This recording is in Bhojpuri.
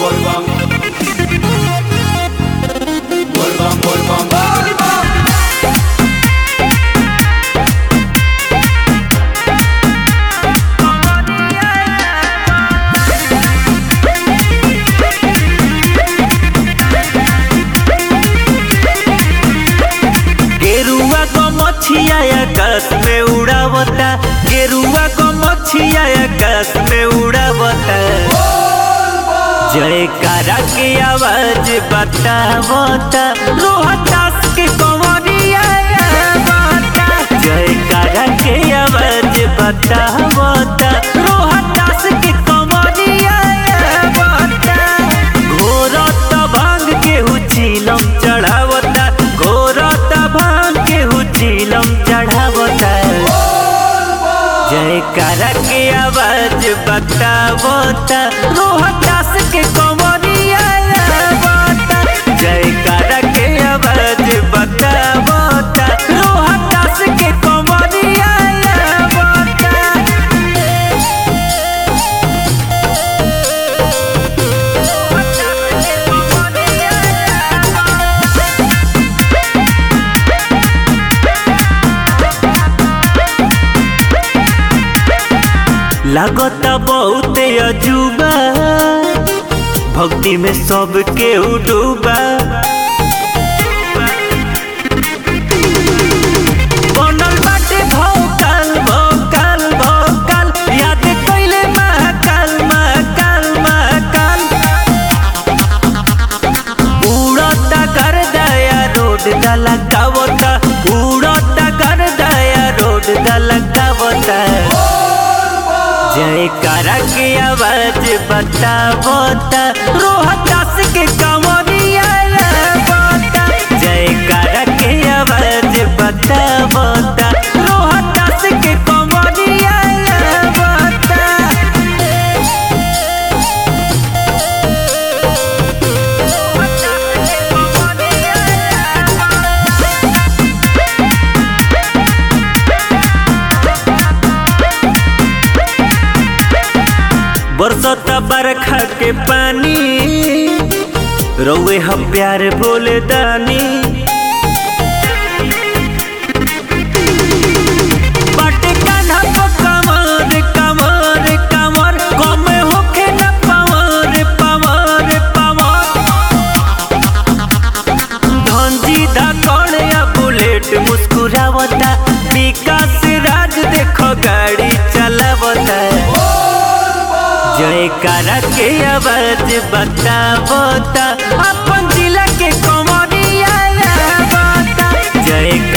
volvam. Volvam, volvam, volvam. गेरुआ को मछिया आकाश में उड़ावता गेरुआ को मछिया आकाश में उड़ावता जयकारा के आवाज बतावता रोहतास के कंवरिया आवता जयकारा के आवाज बतावता रोहतास के कंवरिया आवता घोरत भांग के हुचिलम चढ़ावता घोरत भांग के हुचिलम चढ़ावता जयकारा के आवाज बतावता रोहतास के कंवरिया आवता जयकारा के आवाज बतावता रोहतास के कंवरिया आवता लागता बहुत अजूबा भक्ति में सबके डूबा बनल बाटे भौकाल भौकाल भौकाल याद कइले महाकाल महाकाल महाकाल उड़ता कर दया रोड दला गावता उड़ता कर दया रोड दला गावता जयकारा के आवाज बतावता रोहतास के कंवरिया आवता जयकारा के आवाज बतावता रोहतास के कंवरिया आवता बरसता बरखा के पानी रउए हम प्यार बोले दानी बाटे कान्हा को कमर कमर कमर कमे होखे न पवर पवर पवर धनजी धाकड़ या बुलेट मुस्कुरावता विकास राज देखो गाड़ी चलावता जयकारा के आवाज बतावता अपन जिला के कंवरिया आवता जय